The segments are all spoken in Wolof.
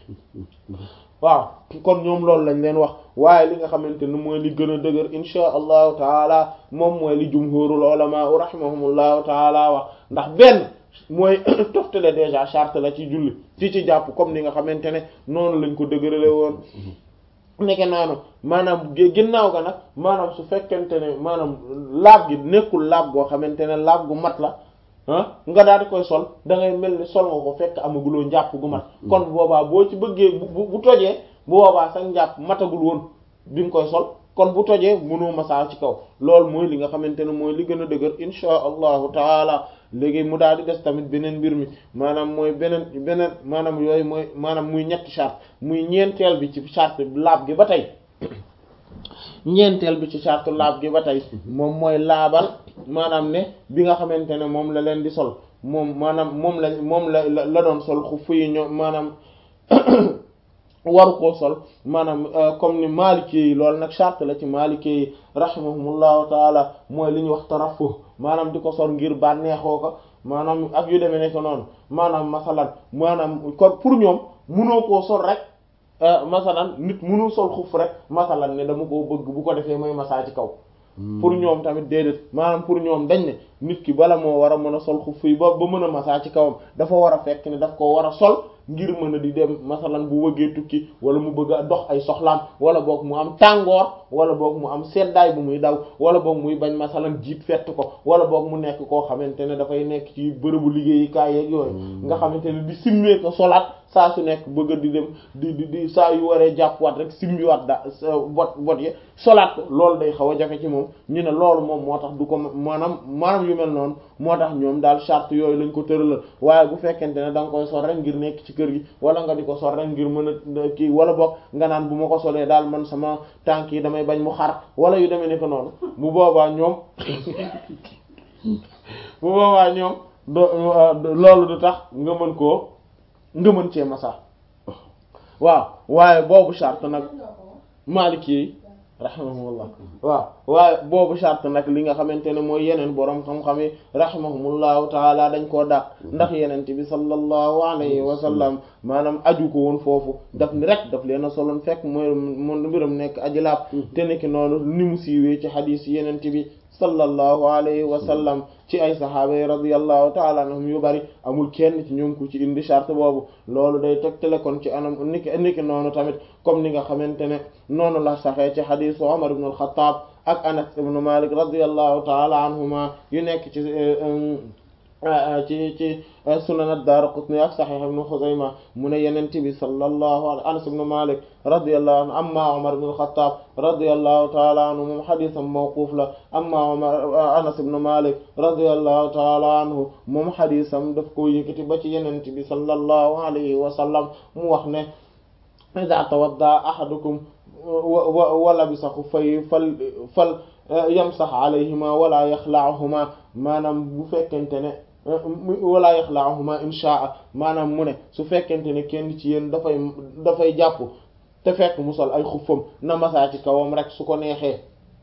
waaw kon ñoom loolu lañ leen wax waaye li nga xamante ne mooy li gën a dëgër insha allahu taala moom mooy li jumhurul ulama rahimahumullahu taala wax ndax benn mooy toftale déjà charte la ci julli ci ci jàpp comme ni nga xamante ne noonu lañ ko dëgërale woon nekke noonu maanaam ginnaaw ga nag maanaam su fekkente ne maanaam laab gi nekkul laab goo xamante ne laab gu mat la ah nga daal di koy sol da ngay mel ni sol nga ko fekk amaguloo njàpp gu mat kon boobaa boo ci bëggee bu bu tojee bu boobaa sax njàpp matagul woon bi nga koy sol kon bu tojee mënoo masaa ci kaw loolu mooy li nga xamante ne mooy li gën a dëgër insha allahu taala léegi mu daal di des tamit beneen mbir mi maanaam mooy beneen beneen maanaam yooyu mooy maanaam muy ñetti charte muy ñeenteel bi ci charte laab gi ba tey ñeenteel bi ci charte laab gi ba tey moom mooy laabal maanaam ne bi nga xamante ne moom la leen di sol moom maanaam moom la moom la la doon sol xuff yi ñoom maanaam waru koo sol maanaam comme ni Maliki yi loolu nag charte la ci Maliki yi rahimahumullahu taala mooy li ñuy wax tarafu maanaam di ko sol ngir bànneexoo ko maanaam ak yu demee nekk noonu maanaam masalan maanaam kon pour ñoom munoo koo sol rek masalan nit munul sol xuf rek masalan ne dama koo bëgg bu ko defee mooy masaa ci kaw pour ñoom tamit déedéet maanaam pour ñoom dañ ne nit ki bala moo war a mën a sol xuf yi ba ba mën a masaa ci kawam dafa war a fekk ne daf ko war a sol ngir mën a di dem masalan bu bëggee tukki wala mu bëgg a dox ay soxlaam wala boog mu am tàngoor wala boog mu am seddaay bu muy daw wala boog muy bañ masalan jiit fett ko wala boog mu nekk koo xamante ne dafay nekk ci bërëbu liggéeyukaay yeeg yooyu nga xamante ne di simmee ko solaat saa su nekk bëgg di dem di di di saa yu waree jàppwaat rek simbiwaat da bot bot yi solaat ko loolu day xaw a jafe ci moom ñu ne loolu moom moo tax du ko maanaam maanaam yu mel noonu moo tax ñoom daal charte yooyu lañ ko tëralal waaye bu fekkente ne da nga koy sol rek ngir nekk ci kër gi wala nga di ko sol rek ngir mën a kii wala boog nga naan bu ma ko solee daal man sama tànk yi damay bañ mu xar wala yu demee ne ko noonu bu boobaa ñoom bu boobaa ñoom do loolu du tax nga mën koo nga mën cee masa waaw waaye boobu charte nag Maliki yi rahimahumullah waaw waaye boobu charte nag li nga xamante ne mooy yeneen boroom xam-xam yi rahimahumullahu taala dañ koo dàq ndax yenente bi sallallahu alayhi wa sallam maanaam aju ko woon foofu daf ni rek daf leen a soloon fekk mooy mon mbiram nekk aji laab te nekki noonu ni mu siiwee ci xadiis yenente bi sallallahu alayhi wa sallam ci ay saxaaba yi radiyallahu taala anhum yu bari amul kenn ci ñoom ku ci indi charte boobu loolu day tegtale kon ci anam niki niki noonu tamit comme ni nga xamante ne noonu la saxee ci xadiisu Umar ibn al-Khattab ak Anas ibn Malik radiyallahu taala anhuma yu nekk ci ci ci sunan ad-Daraqutni ak Sahih ibn Khuzaymah mu ne Yonent bi sallallahu alayhi Anas ibn Malik radiyallahu anhu amma Umar ibn al-Khattab radiyallahu ta'ala anhu moom xadisam mawquf la amma Umar Anas ibn Malik radiyallahu ta'ala anhu moom xadisam daf ko yëkkati ba ci Yonent bi sallallahu alayhi wa sallam mu wax ne idha tawadda ahadukum wa labisa xuffayhi fal fal yamsax alayhima wala yaxla'uhuma maanaam bu fekkente ne wala yaxla'uhuma inshaa maanaam mu ne su fekkente ne kenn ci yéen dafay dafay jàpp te fekk mu sol ay xuffam na masaa ci kawam rek su ko neexee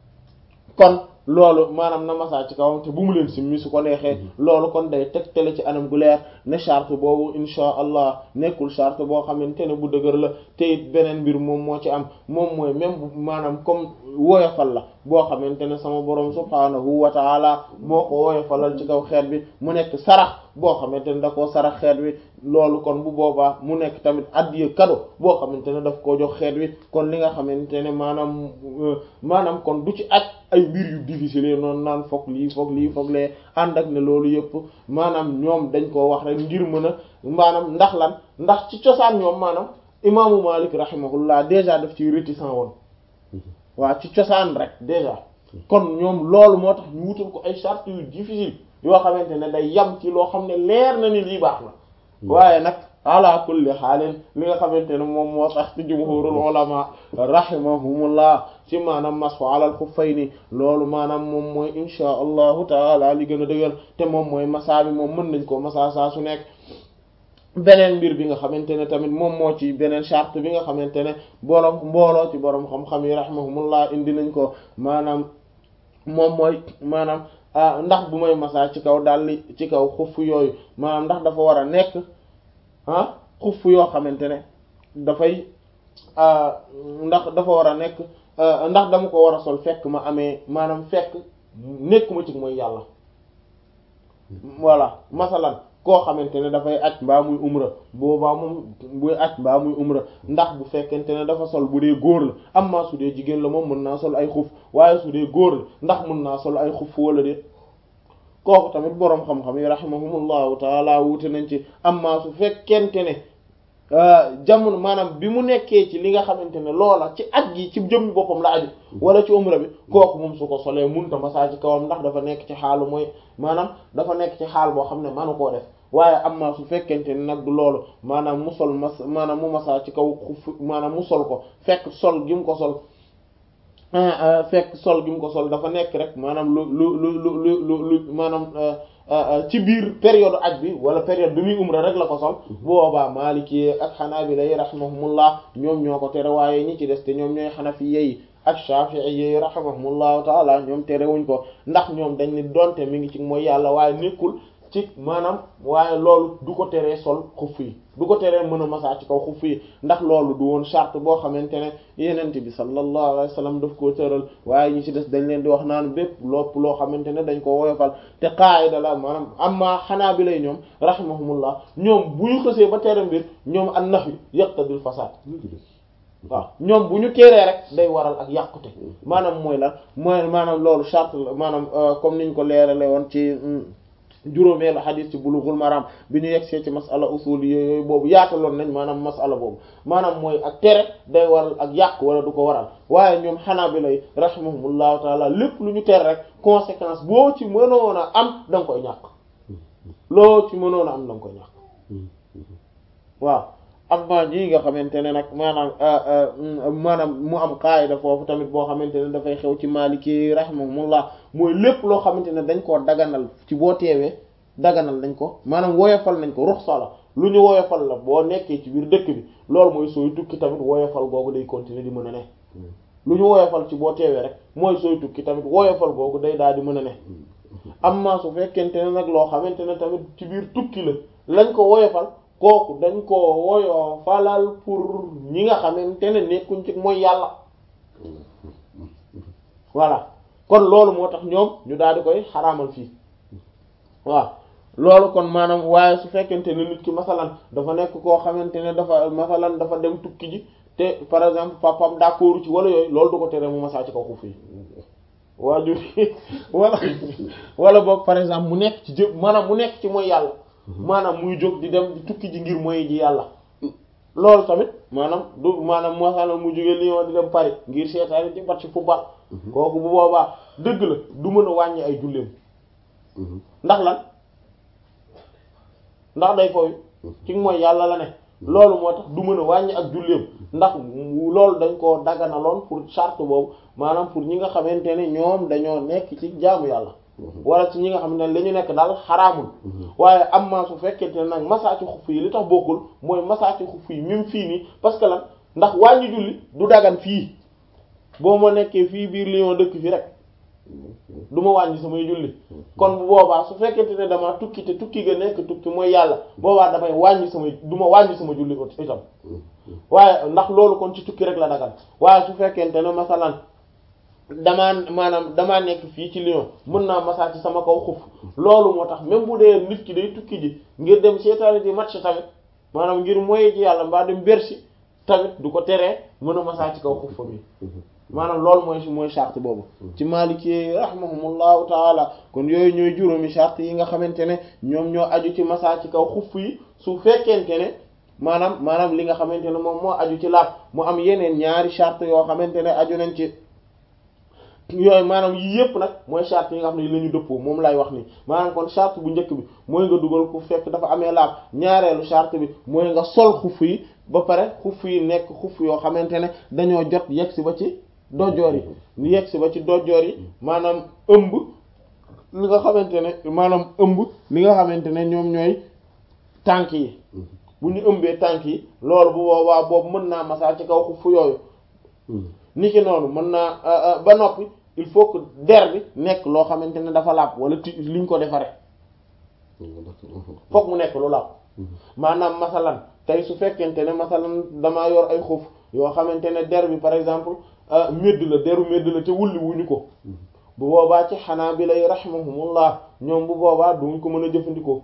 kon loolu maanaam na masaa ci kawam te bu mu leen simmi su ko neexee loolu kon day tegtale ci anam gu leer ne charte boobu insha allah nekkul charte boo xamante ne bu dëgër la te it beneen mbir moom moo ci am moom mooy même bu maanaam comme woyofal la boo xamante ne sama borom subhaanahu wa taala moo ko woyofalal ci kaw xeet bi mu nekk sarax boo xamante ne da koo sarax xeet wi loolu kon bu boobaa mu nekk tamit addiya cadeau boo xamante ne daf koo jox xeet wi kon li nga xamante ne maanaam maanaam kon du ci aj ay mbir yu difficile noonu naan foog lii foog lii foog lee ànd ak ne loolu yëpp maanaam ñoom dañ koo wax rek ngir mën a maanaam ndax lan ndax ci cosaan ñoom maanaam imaamu Malik rahimahullah déjà daf ci réticent woon waaw ci cosaan rek déjà kon ñoom loolu moo tax ñu wutal ko ay charte yu difficile yoo xamante ne day yam ci loo xam ne leer na ni lii baax na waaye nag ala kulli xaalin li nga xamante ne moom moo tax ci jumhurul ulama rahimahumullah ci maanaam masxu alal xuffayni loolu maanaam moom mooy insha allahu taala li gën a dëgër te moom mooy masaa bi moom mën nañ ko masaa saa su nekk beneen mbir bi nga xamante ne tamit moom moo ci beneen charte bi nga xamante ne borom mbooloo ci borom xam-xam yi rahimahumullah indi nañ ko maanaam moom mooy maanaam ndax bu may masaa ci kaw dalli ci kaw xuff yooyu maanaam ndax dafa war a nekk ah xuff yoo xamante ne dafay ndax dafa war a nekk ndax dama ko war a sol fekk ma amee maanaam fekk nekkuma ci mooy yàlla voilà masalan koo xamante ne dafay aj mbaa muy umra boobaa moom buy aj mbaa muy umra ndax bu fekkente ne dafa sol bu dee góor la amma su dee jigéen la moom mën naa sol ay xuf waaye su dee góor la ndax mën naa sol ay xuf wala déet kooku tamit boroom xam-xam yi rahimahumullahu taala wuute nañ ci amma su fekkente ne jamono maanaam bi mu nekkee ci li nga xamante ne loola ci aj gi ci jëmmi boppam la aju wala ci umra bi kooku moom su ko solee munta masaa ci kawam ndax dafa nekk ci xaalu mooy maanaam dafa nekk ci xaal boo xam ne manu koo def waaye amma su fekkente ne nag du loolu maanaam mu sol mas maanaam mu masaa ci kaw xuf maanaam mu sol ko fekk sol gi mu ko sol fekk sol gi mu ko sol dafa nekk rek maanaam lu lu lu lu lu lu maanaam ci biir période aj bi wala période bi muy umra rek la ko sol boobaa Maliki ak Hanabila yi rahimahumullah ñoom ñoo ko tere waaye ñi ci des te ñoom ñooy Hanafi yi ak Shafi'i yi rahimahumullahu taala ñoom terewuñ ko ndax ñoom dañ ni donte mi ngi ci mooy yàlla waaye nekkul ci maanaam waaye loolu du ko teree sol xuff yi du ko teree mën a masaa ci kaw xuff yi ndax loolu du woon charte boo xamante ne yenente bi sallallahu alayhi wa sallam daf koo tëral waaye ñi ci des dañ leen di wax naan bépp lopp loo xamante ne dañ ko woyofal te qaayida la maanaam amma xanaa bi lay ñoom rahimahumullah ñoom bu ñu xësee ba tere mbir ñoom an nahyu yaqtadil fasad waaw ñoom bu ñu teeree rek day waral ak yàqute maanaam mooy lan mooy maanaam loolu charte la maanaam comme niñ ko leerale woon ci juróomeelu xadis ci bulughul maram bi ñu yegsee ci masala usul yooyu boobu yaataloon nañ maanaam masala boobu maanaam mooy ak tere day waral ak yàq wala du ko waral waaye ñoom xanaa bi lay rahimahumullahu taala lépp lu ñu tere rek conséquence boo ci mënoon a am da nga koy ñàkk loo ci mënoon a am da nga koy ñàkk waaw amma ñi nga xamante ne nag maanaam maanaam mu am qaayida foofu tamit boo xamante ne dafay xew ci Maliki rahimahumullah mooy lépp loo xamante ne dañ koo daganal ci boo teewee daganal nañ ko maanaam woyofal nañ ko ruxsa la lu ñu woyofal la boo nekkee ci biir dëkk bi loolu mooy sooy tukki tamit woyofal googu day continuer di mën a ne lu ñu woyofal ci boo teewee rek mooy sooy tukki tamit woyofal googu day daal di mën a ne amma su fekkente ne nag loo xamante ne tamit ci biir tukki la lañ ko woyofal kooku dañ ko woyoo falal pour ñi nga xamante ne nekkuñ ci mooy yàlla voilà kon loolu moo tax ñoom ñu daal di koy xaraamal fii waaw loolu kon maanaam waaye su fekkente ne nit ki masalan dafa nekk koo xamante ne dafa masalan dafa dem tukki ji te par exemple papam d'accord ci wala yooyu loolu du ko tere mu masaa ci kaw xuf yi waajur wala wala boog par exemple mu nekk ci jë maanaam mu nekk ci mooy yàlla maanaam muy jóg di dem di tukki ji ngir mooy ji yàlla loolu tamit maanaam du maanaam masalan mu jógee Lyon di dem Paris ngir seetaani ci bat ci football kooku bu boobaa dëgg la du mën a wàññi ay julleem ndax lan ndax day foofu ci mooy yàlla la ne loolu moo tax du mën a wàññi ak julleem ndax loolu dañ koo daganaloon pour charte boobu maanaam pour ñi nga xamante ne ñoom dañoo nekk ci jaamu yàlla wala ci ñi nga xam ne la ñu nekk daal xaraamul waaye am ma su fekkente ne nag masaa ci xuff yi li tax bokkul mooy masaa ci xuff yi même fii nii parce que lan ndax wàññi julli du dagan fii boo ma nekkee fii biir Lyon dëkk fi rek du ma wàññi samay julli kon bu boobaa su fekkente ne dama tukki te tukki ga nekk tukki mooy yàlla boobaa damay wàññi samay du ma wàññi sama julli itam waaye ndax loolu kon ci tukki rek la dagan waaye su fekkente ne masalan damaa maanaam damaa nekk fii ci Lyon mën naa masaa ci sama kaw xuf loolu moo tax même bu dee nit ki day tukki ji ngir dem seetaani di match tamit maanaam ngir moye ji yàlla mbaa dem Bercy tamit du ko teree mën a masaa ci kaw xuf bi maanaam loolu mooy mooy charte boobu ci Maliki rahimahumullahu taala kon yooyu ñooy juróomi charte yi nga xamante ne ñoom ñoo aju ci masaa ci kaw xuf yi su fekkente ne maanaam maanaam li nga xamante ne moom moo aju ci laab mu am yeneen ñaari charte yoo xamante ne aju nañ ci yooyu maanaam yii yëpp nag mooy charte yi nga xam ne la ñu dëppoo moom lay wax ni maanaam kon charte bu njëkk bi mooy nga dugal ku fekk dafa amee laab ñaareelu charte bi mooy nga sol xuf yi ba pare xuf yi nekk xuf yoo xamante ne dañoo jot yegg si ba ci dojoor yi yegg si ba ci dojoor yi maanaam ëmb li nga xamante ne maanaam ëmb li nga xamante ne ñoom ñooy tànk yi bu ñu ëmbee tànk yi loolu bu boobaa boobu mën naa masaa ci kaw xuf yooyu niki noonu mën naa ba noppi il faut que der bi nekk loo xamante ne dafa làpp wala ti liñ ko defaree fokk mu nekk lu làpp maanaam masalan tey su fekkente ne masalan damaa yor ay xuf yoo xamante ne der bi par exemple médd la deru médd la te wulli wuñu ko bu boobaa ci xanaa bi lay rahimahumullah ñoom bu boobaa duñ ko mën a jëfandikoo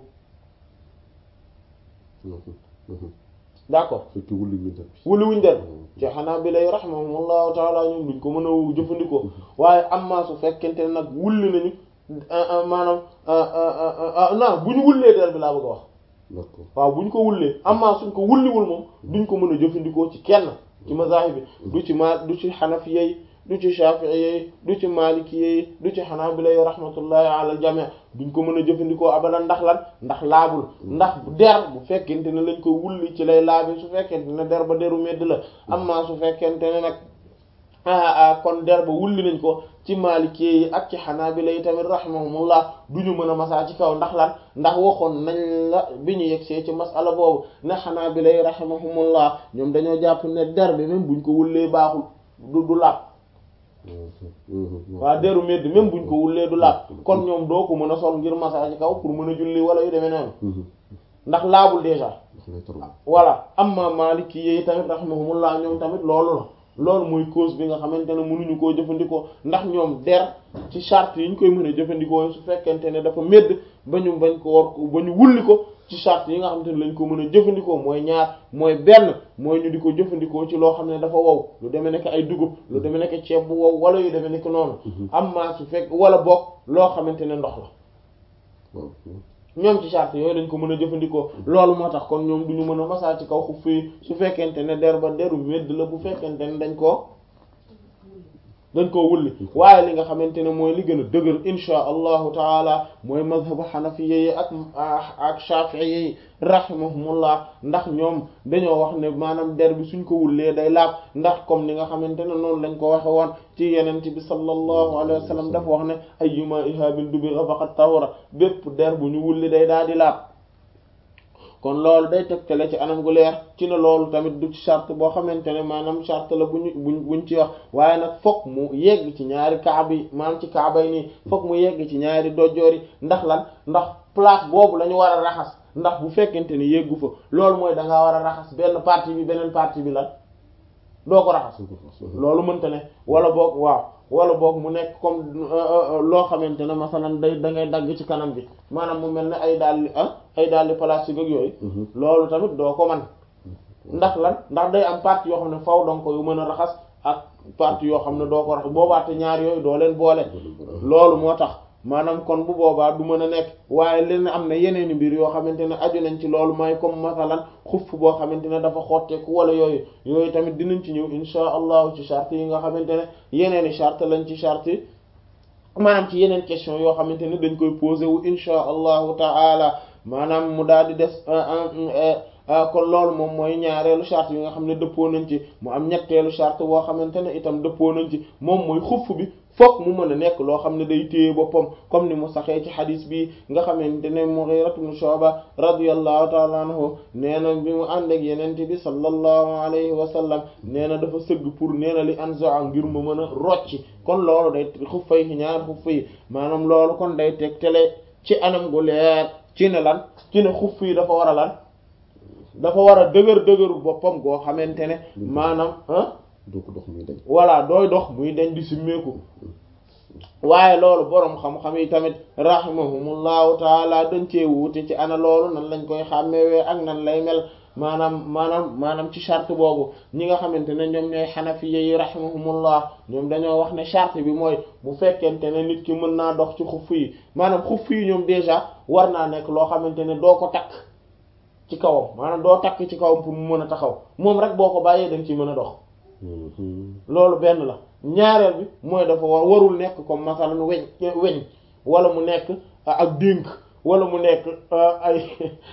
d'accord fekk wulli wuñ der bi wulli wuñ der ci xanaa bi lay rahimahumullahu taala ñoom duñ ko mën a jëfandikoo waaye amma su fekkente ne nag wulli nañu maanaam non bu ñu wullee der bi laa bëgg a wax d'accord waaw bu ñu ko wullee amma suñ ko wulliwul moom duñ ko mën a jëfandikoo ci kenn ci mazahib bi du ci ma du ci xanafiya yi du ci shafi'i yi du ci maliki yi du ci xanaabila yi rahmatullahi ala aljami duñ ko mën a jëfandikoo abadan ndax lan ndax laabul ndax der bu fekkente ne lañ ko wulli ci lay laabi su fekkente ne der ba deru medd la amma su fekkente ne nag ah kon der ba wulli nañ ko ci maliki yi ak ci xanaabila yi tamit rahimahumullah duñu mën a masaa ci kaw ndax lan ndax waxoon nañ la bi ñu yegsee ci masala boobu ne xanaabila yi rahimahumullah ñoom dañoo jàpp ne der bi même buñ ko wullee baaxul du du laab waa deru medd même buñ ko wullee du laab kon ñoom doo ko mën a sol ngir masaa ci kaw pour mën a julli wala yu demee noonu ndax laabul déjà voilà amma maliki yi tamit rahimahumullah ñoom tamit loolu la loolu mooy cause bi nga xamante ne mënuñu koo jëfandikoo ndax ñoom der ci charte yi ñu koy mën a jëfandikoo su fekkente ne dafa medd ba ñu bañ ko war ba ñu wulli ko ci charte yi nga xamante ne lañ ko mën a jëfandikoo mooy ñaar mooy benn mooy ñu di ko jëfandikoo ci loo xam ne dafa wow lu demee nekk ay dugub lu demee nekk ceeb bu wow wala yu demee nekk noonu amma su fekk wala boog loo xamante ne ndox la ñoom ci charte yooyu dañ ko mën a jëfandikoo loolu moo tax kon ñoom duñu mën a masaa ci kaw xuf yi su fekkente ne der ba deru medd la bu fekkente ne dañ koo dañ koo wulli waaye li nga xamante ne mooy li gën a dëgër insha allahu taala mooy mazhabu xanafiya yi ak ak shafi'i yi rahimahumullah ndax ñoom dañoo wax ne maanaam der bi suñ ko wullee day laab ndax comme ni nga xamante ne noonu lañ ko waxe woon ci yenent bi sallallahu alayhi wa sallam dafa wax ne ayyuma ihabin dubigha faqad tahura bépp der bu ñu wulli day daal di laab kon loolu day tegtale ci anam gu leer ci ne loolu tamit du ci charte boo xamante ne maanaam charte la bu ñu buñ buñ ci wax waaye nag fokk mu yegg ci ñaari kaaba yi maanaam ci kaaba yi nii fokk mu yegg ci ñaari dojoor yi ndax lan ndax place boobu la ñu war a raxas ndax bu fekkente ni yeggu fa loolu mooy da ngaa war a raxas benn partie bi beneen partie bi lan doo ko raxas loolu mënta ne wala boog waaw wala boog mu nekk comme loo xamante ne masalan day da ngay dagg ci kanam bi maanaam mu mel ne ay dàlli ah ay dàlli plastique ak yooyu loolu tamit doo ko man ndax lan ndax day am partie yoo xam ne faw donc yu mën a raxas ak partie yoo xam ne doo ko raxas boobaate ñaar yooyu doo leen boole loolu moo tax maanaam kon bu boobaa du mën a nekk waaye leen am na yeneeni mbir yoo xamante ne aju nañ ci loolu mooy comme masalan xuff boo xamante ne dafa xotteeku wala yooyu yooyu tamit dinañ ci ñëw insha allahu ci charte yi nga xamante ne yeneeni charte lañ ci charte yi maanaam ci yeneen question yoo xamante ne dañ koy posé wu insha allahu taala maanaam mu daal di des kon loolu moom mooy ñaareelu charte yi nga xam ne dëppoo nañ ci mu am ñetteelu charte boo xamante ne itam dëppoo nañ ci moom mooy xuff bi fokk mu mën a nekk loo xam ne day téye boppam comme ni mu saxee ci xadis bi nga xamante ne Mughira ibn Shu'ba radiyallahu ta'ala anhu nee na bi mu ànd ak yenente bi sallallahu alayhi wa sallam nee na dafa sëgg pour nee na li anza ngir mu mën a rocci kon loolu day xuffa yi ñaar xuffa yi maanaam loolu kon day teg tele ci anam gu leer ci ne lan ci ne xuff yi dafa war a lan dafa war a dëgër dëgëru boppam goo xamante ne maanaam ah doo ko dox muy dañ voilà dooy dox muy dañ di simmeeku waaye loolu boroom xam-xam yi tamit rahimahumullahu taala dañ cee wuute ci ana loolu nan lañ koy xàmmewee ak nan lay mel maanaam maanaam maanaam ci charte boobu ñi nga xamante ne ñoom ñooy xanafiya yi rahimahumullah ñoom dañoo wax ne charte bi mooy bu fekkente ne nit ki mën naa dox ci xuff yi maanaam xuff yi ñoom déjà war naa nekk loo xamante ne doo ko takk ci kawam maanaam doo takk ci kawam pour mu mën a taxaw moom rek boo ko bàyyee dañ ci mën a dox loolu benn la ñaareel bi mooy dafa war warul nekk comme masalan weñ weñ wala mu nekk ak dénk wala mu nekk ay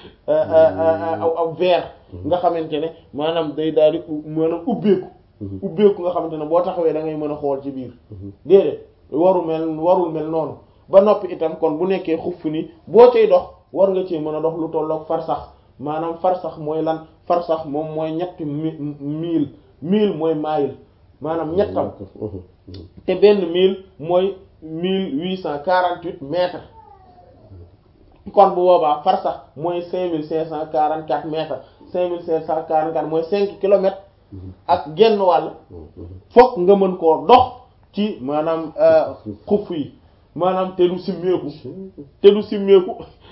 aw aw verre nga xamante ne maanaam day daal di maanaam ubbeeku ubbeeku nga xamante ne boo taxawee da ngay mën a xool ci biir déedéet waru mel warul mel noonu ba noppi itam kon bu nekkee xuff ni boo cay dox war nga cee mën a dox lu tolloog farsax maanaam farsax mooy lan farsax moom mooy ñetti mille mille mooy maayil maanaam ñettam te benn mille mooy mille huit cent quarante huit mètres kon bu boobaa farsax mooy cinq mille cinq cent quarante quatre mètres cinq mille cinq cent quarante quatre mooy cinq kilomètres ak genn wàll fokk nga mën koo dox ci maanaam xuf yi maanaam te du simmeeku te du simmeeku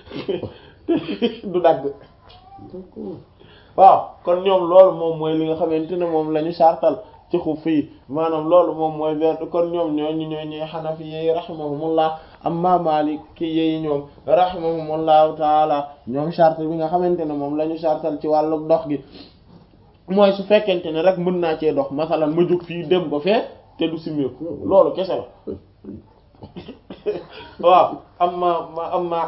du dagg waaw kon ñoom loolu moom mooy li nga xamante ne moom la ñu sartal ci xuf yi maanaam loolu moom mooy benn kon ñoom ñooñu ñooy ñooy xanafi yi rahimahumullah amma maliki yi ñoom rahimahumullahu taala ñoom charte bi nga xamante ne moom la ñu sartal ci wàllu dox gi mooy su fekkente ne rek mën naa cee dox masalan ma jóg fii dem ba fee te du simmeeku loolu kese la waaw amma amma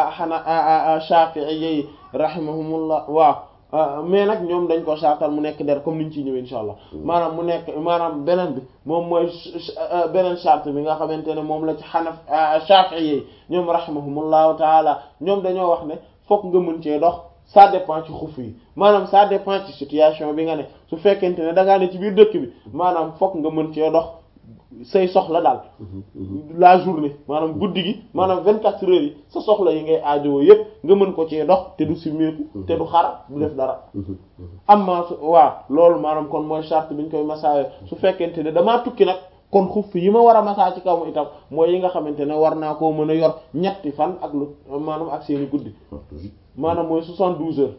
xana shafi'i yi rahimahumullah waaw mais nag ñoom dañ ko sartal mu nekk der comme niñ ciy ñëwee insha allah maanaam mu nekk maanaam beneen bi moom mooy beneen charte bi nga xamante ne moom la ci xanaf shafi'i yi ñoom rahimahumullahu taala ñoom dañoo wax ne fokk nga mën cee dox ça dépend ci xuf yi maanaam ça dépend ci situation bi nga ne su fekkente ne da ngaa ne ci biir dëkk bi maanaam fokk nga mën cee dox say soxla daal la journée maanaam guddi gi maanaam vingt quatre heures yi sa soxla yi ngay aajowoo yépp nga mën ko cee dox te du simmeeku te du xar du def dara amma su waaw loolu maanaam kon mooy charte bi ñu koy masaawe su fekkente ne damaa tukki nag kon xuf yi ma war a masaa ci kaw mu itam mooy yi nga xamante ne war naa koo mën a yor ñetti fan ak lu maanaam ak seeni guddi maanaam mooy soixante-douze heures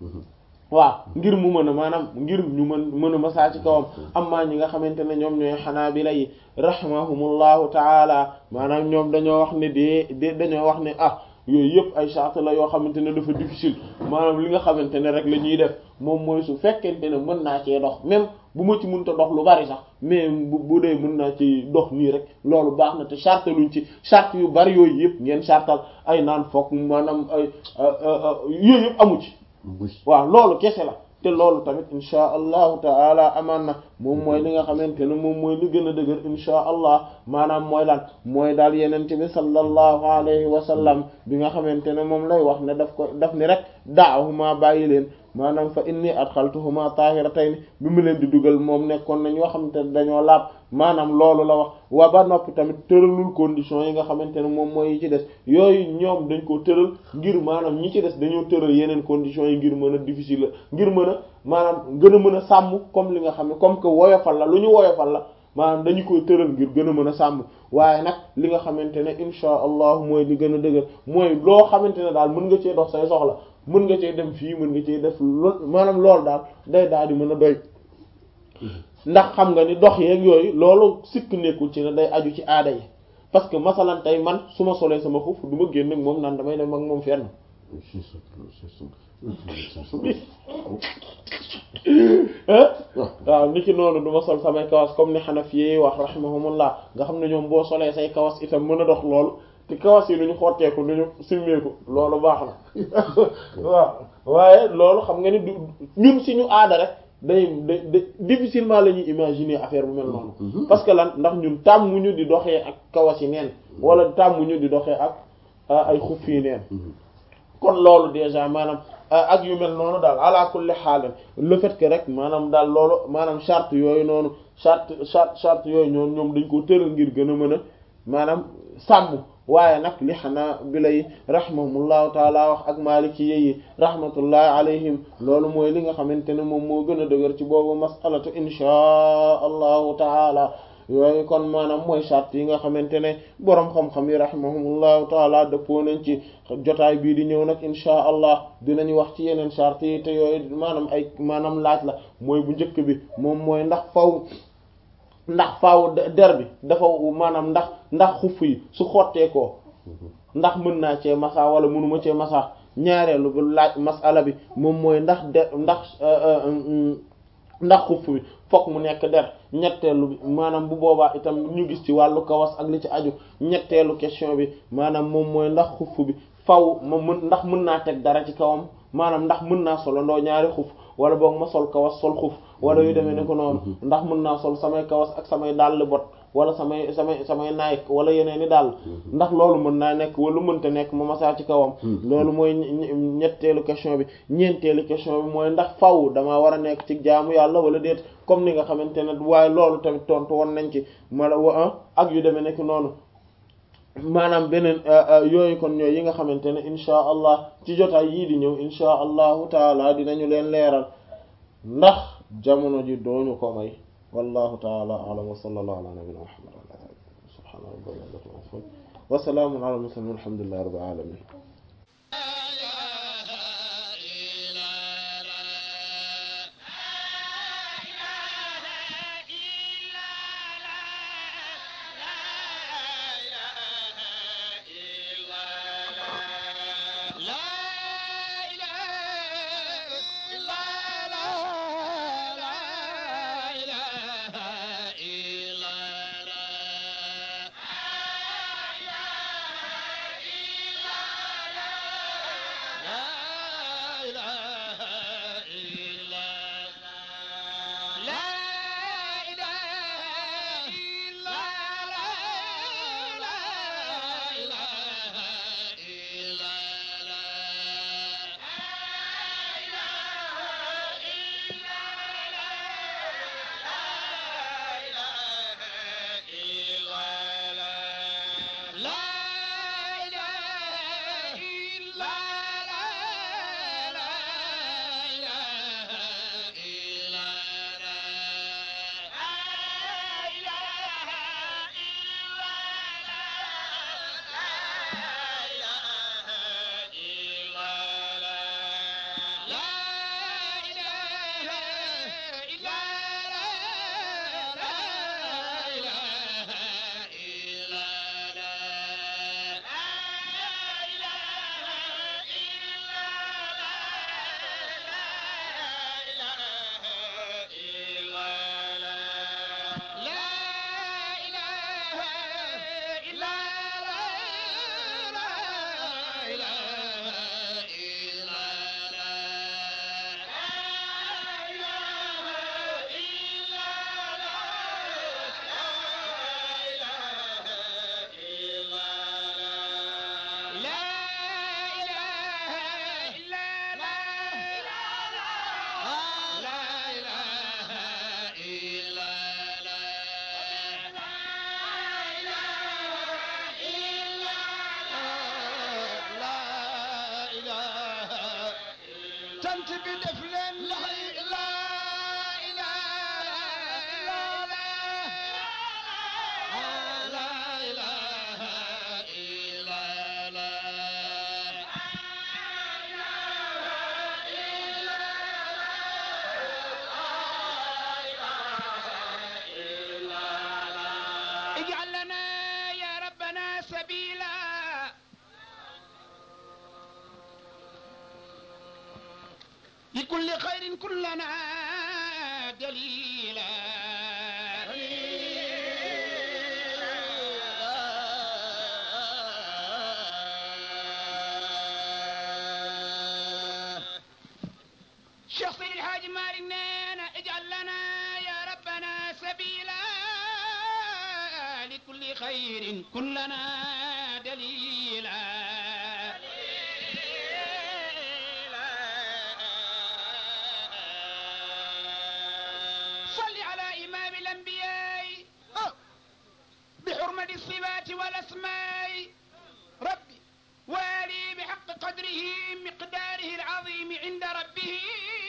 waaw ngir mu mën a maanaam ngir ñu mën mën a masaa ci kawam amma ñi nga xamante ne ñoom ñooy xanaabila yi rahimahumullahu taala maanaam ñoom dañoo wax ne de de dañoo wax ne ah yooyu yëpp ay charte la yoo xamante ne dafa difficile maanaam li nga xamante ne rek la ñuy def moom mooy su fekkente ne mën naa cee dox même bu ma ci mënta dox lu bari sax mais bu bu dee mën naa ci dox nii rek loolu baax na te charte luñ ci charte yu bari yooyu yëpp ngeen chartal ay naan foog maanaam ay yooyu yëpp amu ci waaw loolu kese la te loolu tamit insha allahu taala amaan na moom mooy li nga xamante ne moom mooy li gën a dëgër insha allah maanaam mooy lan mooy daal yenente bi sallallahu alayhi wa sallam bi nga xamante ne moom lay wax ne daf ko daf ni rek daahuma bàyyi leen maanaam fa inni adxaltuhuma tahiratayn bi mu leen di dugal moom nekkoon nañ yoo xamante ne dañoo laab maanaam loolu la wax waa ba noppi tamit tëralul condition yi nga xamante ne moom mooy yi ci des yooyu ñoom dañ ko tëral ngir maanaam ñi ci des dañoo tëral yeneen conditions yi ngir mën a difficile la ngir mën a maanaam gën a mën a sàmm comme li nga xam ne comme que woyofal la lu ñu woyofal la maanaam dañu koy tëral ngir gën a mën a sàmm waaye nag li nga xamante ne insha allah mooy li gën a dëgër mooy loo xamante ne daal mën nga cee dox say soxla mën nga cee dem fii mën nga cee def lo maanaam loolu daal day daal di mën a doy ndax xam nga ni dox yeeg yooyu loolu sikk nekkul ci ne day aju ci aada yi parce que masalan tey man su ma solee sama xuf du ma génn ak moom naan damay dem ak moom fenn waaw ni ki noonu du ma sol samay kawas comme ni Hanafi yi wax rahimahumullah nga xam ne ñoom boo solee say kawas itam mën a dox loolu te kawas yi nu ñu xotteeku nu ñu simmeeku loolu baax na waaw waaye loolu xam nga ni du ñun si ñu aada rek day day difficilement la ñuy imaginer affaire bu mel noonu parce que lan ndax ñun tàmmuñu di doxee ak kawas yi neen wala tàmmuñu di doxee ak ay xuf yi neen kon loolu déjà maanaam ak yu mel noonu daal ala kulli xaal le fait que rek maanaam daal loolu maanaam charte yooyu noonu charte charte charte yooyu ñoom ñoom dañ ko tëral ngir gën a mën a maanaam sàmm waaye nag li xanaa bi lay rahimahumullahu taala wax ak maliki yi rahmatullahi alayhim loolu mooy li nga xamante ne moom moo gën a dëgër ci boobu masalatu inchaa allahu taala yooyu kon maanaam mooy charte yi nga xamante ne boroom xam-xam yi rahimahumullahu taala dëppoo nañ ci jotaay bii di ñëw nag inchaa allah dinañu wax ci yeneen charte yi te yooyu maanaam ay maanaam laaj la mooy bu njëkk bi moom mooy ndax faw ndax faaw der bi dafa maanaam ndax ndax xuff yi su xottee ko ndax mën naa cee masa wala mënuma cee masa ñaareelu bu laaj masala bi moom mooy ndax der ndax ndax xuff bi fokk mu nekk der ñetteelu bi maanaam bu boobaa itam ñu gis ci wàllu kawas ak li ci aju ñetteelu question bi maanaam moom mooy ndax xuff bi faw ma mën ndax mën naa teg dara ci kawam maanaam ndax mën naa solandoo ñaari xuf wala boog ma sol kawas sol xuf wala yu demee ne ko noonu ndax mën naa sol samay kawas ak samay dàll bot wala samay samay samay Nike wala yeneen i dàll ndax loolu mën naa nekk wala mënta nekk ma masaa ci kawam loolu mooy ñetteelu question bi ñeenteelu question bi mooy ndax faw damaa war a nekk ci jaamu yàlla wala déet comme ni nga xamante ne waaye loolu tamit tontu woon nañ ci mala wa ak yu demee nekk noonu maanaam beneen yooyu kon ñooy yi nga xamante ne inchaa allah ci jotaay yii di ñëw inchaa allahu taala dinañu leen leeral ndax jamono ji dooñu ko may wallahu taala alam wa sallallahu ala nabina muhammad wa ala alihi subhana rabbika wa salaamun ala mursalin walhamdulillahi rabbil alamin tant bi def leen la اجعل لنا يا ربنا سبيلا لكل خير كلنا دليلا شيخ سيد الحاج مالك نينا اجعل لنا يا ربنا سبيلا لكل خير كلنا دليلا صل على إمام الأنبياء بحرمة الصفات والأسماء ربي والي بحق قدره مقداره العظيم عند ربه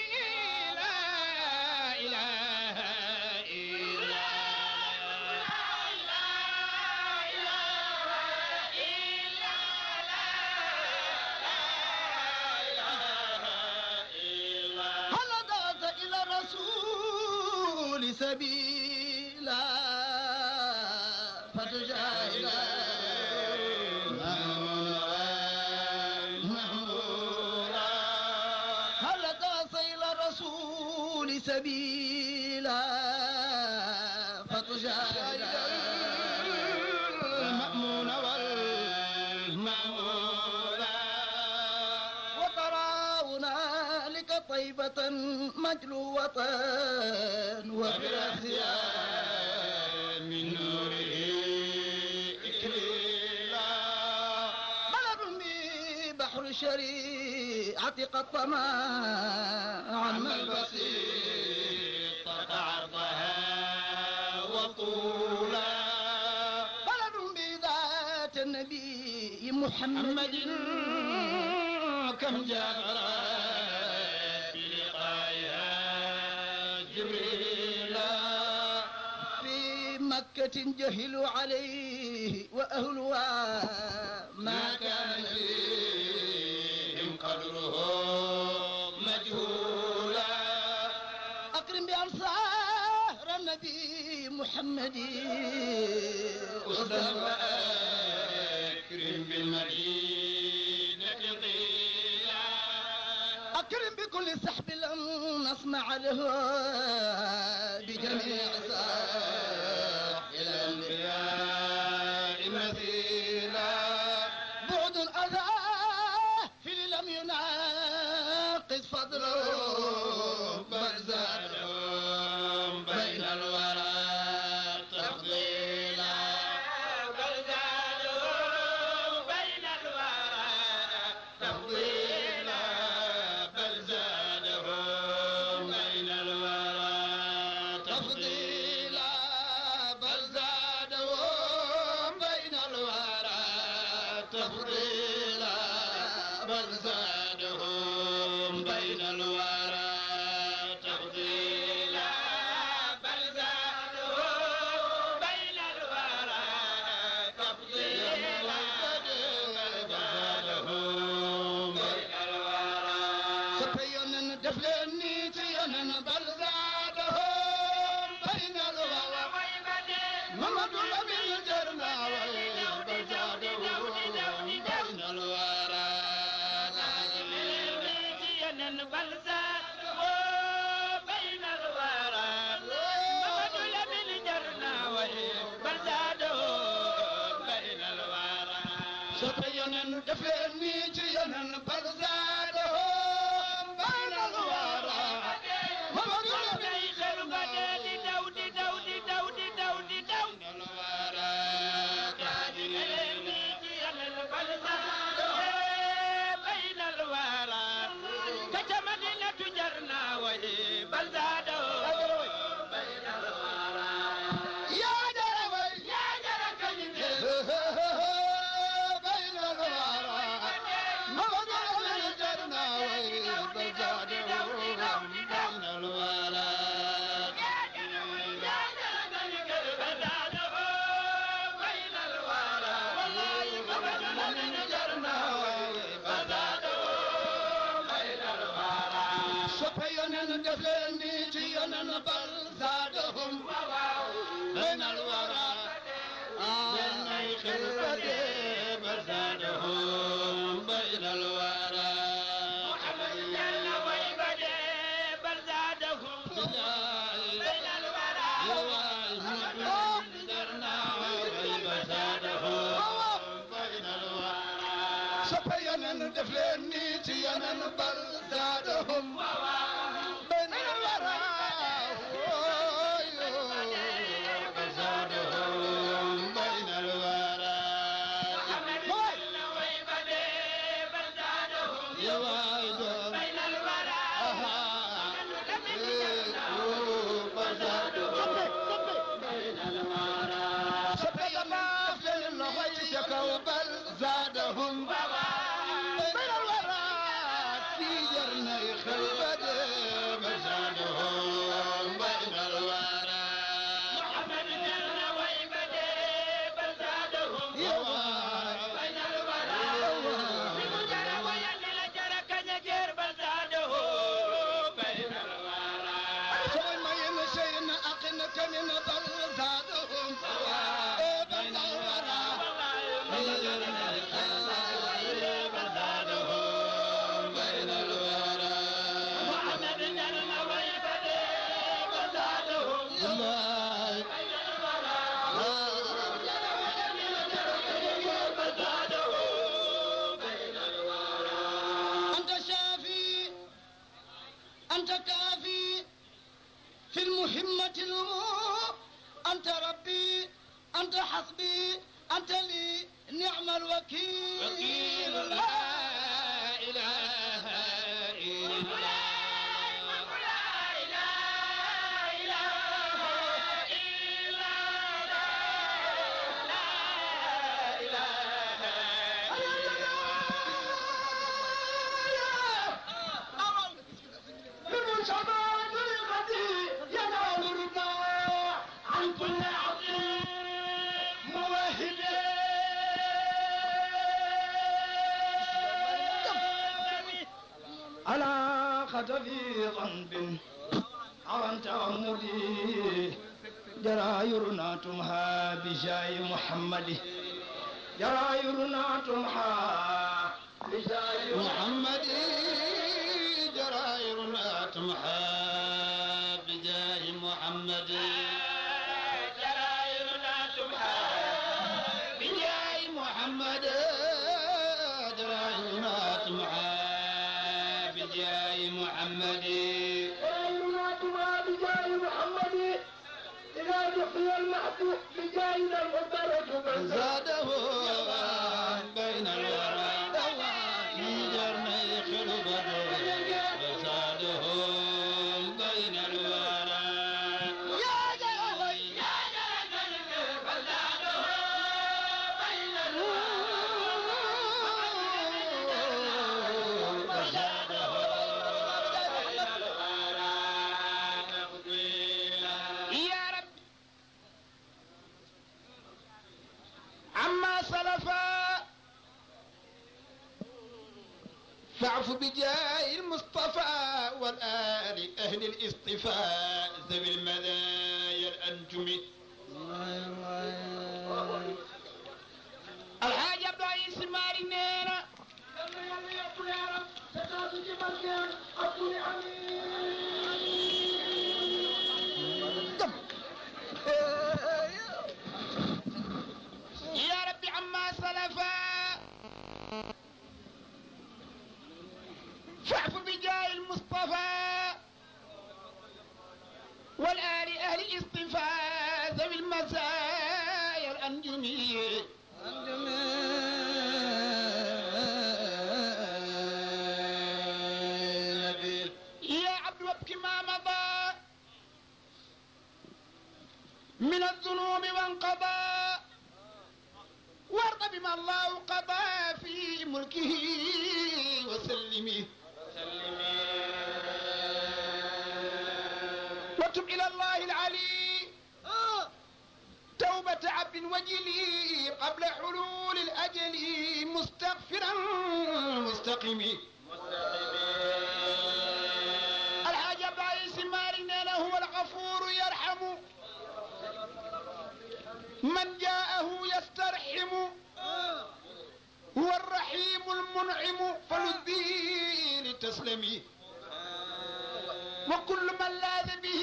لا إله إلا هل ضغط إلى الرسول سبيلا فتجاهلا هل ضغط إلى الرسول سبيلا فتجاهلا المأمون والمأمولا وترى هنالك طيبة مجلوة وبالأثيان من نوره إكليلا بلد به بحر الشريعة قد طمع عم البسيط عرضها وطولا بلد بذات محمد كم جابرت بلقائها جبريل في مكة جهلوا عليه وأهلها ما كان فيهم قدره مجهولا أكرم بأنصار النبي محمد أسدا وأكرم بالمدينة قيلا أكرم بكل سحب لم نسمع له بجميع ساحل الأنبياء مثيلا بعد أذى في لم يناقص فضله بل زادهم بين الورى تفضيلا بل زادهم بين الورى تفضيلا بل زادهم بين الورى تفضيلا بل زادهم بين الورى تفضيلا بل زادهم بين الورى تفضيلا بل زادهم بين الورى تفضيلا بل زادهم بين الورى سبينا دفلني تينا بل زادهم بين الورى محمد الأمين جرنا بل زادهم بين الورى بل زادهم بين الورى محمد الأمين جرنا بل زادهم بين الورى سبينا دفلني تينا بل زادهم بين الورى محمد الأمين بل زادوا بين الورى يا جرى يا جرى بين الورى محمد الأمين جرنا بل زادوا بين الورى سبينا دفلني جينا بل زادهم بين الورى بين خلفته بل زادهم بين الورى محمد جل ويبدي بل زادهم بين الورى درنا ويب زادهم بين الورى سبينا دفلني جينا بل زادهم بين الورى بل زادهم بين الورى يا وايد بين الورى بل زادهم بين الورى سبينا دفلني جينا بل زادهم بين الورى في جرنا خلبد مزادهم بين الورى محمد جرنا ويبدي بل زادهم بين الورى لمجرى وينل جرى كنجر بل زادهم بين الورى سوي ما يمشين أقنك من بل زادهم بين الورى بين الورى محمد جرنا ويبدي بل زادهم بين أنت شافي أنت كافي في المهمة الأمور أنت ربي أنت حسبي أنت لي نعم الوكيل وكيل لا إله إلا الله وقعت في ذنب عن تعمدي جرايرنا تمحى بجاي محمد جرايرنا تمحى بجاي محمد جرايرنا تمحى بجاه محمد جرايرنا تمحى بجاه محمد جرايرنا تمحى بجاه محمد جاينا تما بجاي محمد إذا دخل المحبوب بجاينا المبارك زاده بين الورى من جرني خلق فساده بين الورى يا جلال يا جلال فساده بين الورى فساده بين الورى يا رب عما سلفا فاعف بجاه المصطفى والآل أهل الاصطفاء ذوي المذايا الأنجم الحاج عبد العزيز ماري نينا يا رب عما سلفا فاعف بجاه المصطفى والآل أهل الاصطفاء ذوي المزايا الأنجمية يا عبد وابك ما مضى من الذنوب وانقضى وارض بما الله قضى في ملكه وسلمه وتب إلى الله العلي توبة عبد وجلي قبل حلول الأجل مستغفرا مستقيم الحاج عبد العزيز مارنا هو الغفور يرحم من جاءه يسترحم هو الرحيم المنعم فلذي لتسلمي وكل من لاذ به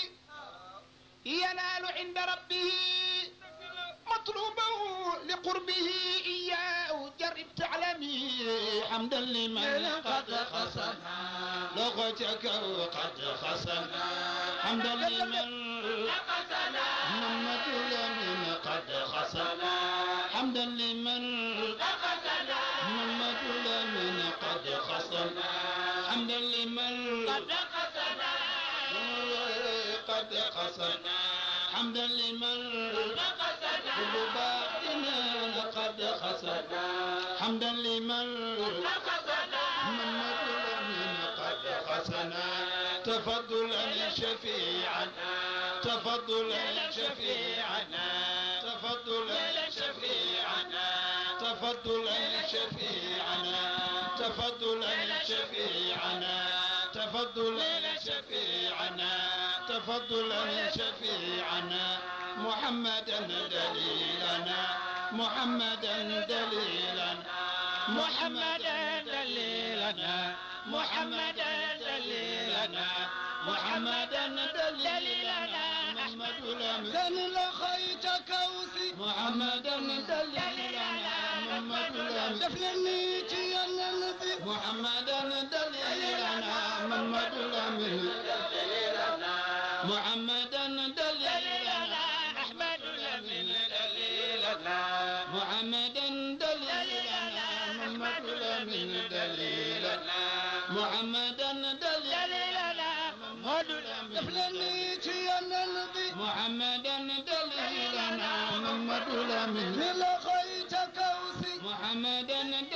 ينال عند ربه مطلوبه لقربه إياه جرب تعلمي حمدا لمن قد خسن لغتك قد خسن حمدا لمن محمد لمن قد خسن حمدا لمن محمد لمن قد خسن حمدا لمن قد خسن قد خسن حمدا لمن كل باطنا قد خسن حمدا لمن محمد لمن قد خسن تفضلا شفيعا تفضلا شفيعا تفضلا شفيعا تفضلا شفيعا تفضلا شفيعا تفضلا شفيعا تفضلا شفيعا محمدا دليلنا محمدا دليلنا محمدا دليلنا محمدا دليلنا محمدا دليلنا محمد لم كان لخيت كوثي محمدا دليلنا محمد لم دفلني تي النبي محمدا دليلنا محمد لم محمدا دليلنا احمد لم دليلنا محمدا دليلنا محمد لم دليلنا محمدا دليلنا محمد لم دفلني تي النبي محمدا دليلنا محمد لم لخيت كوثي محمدا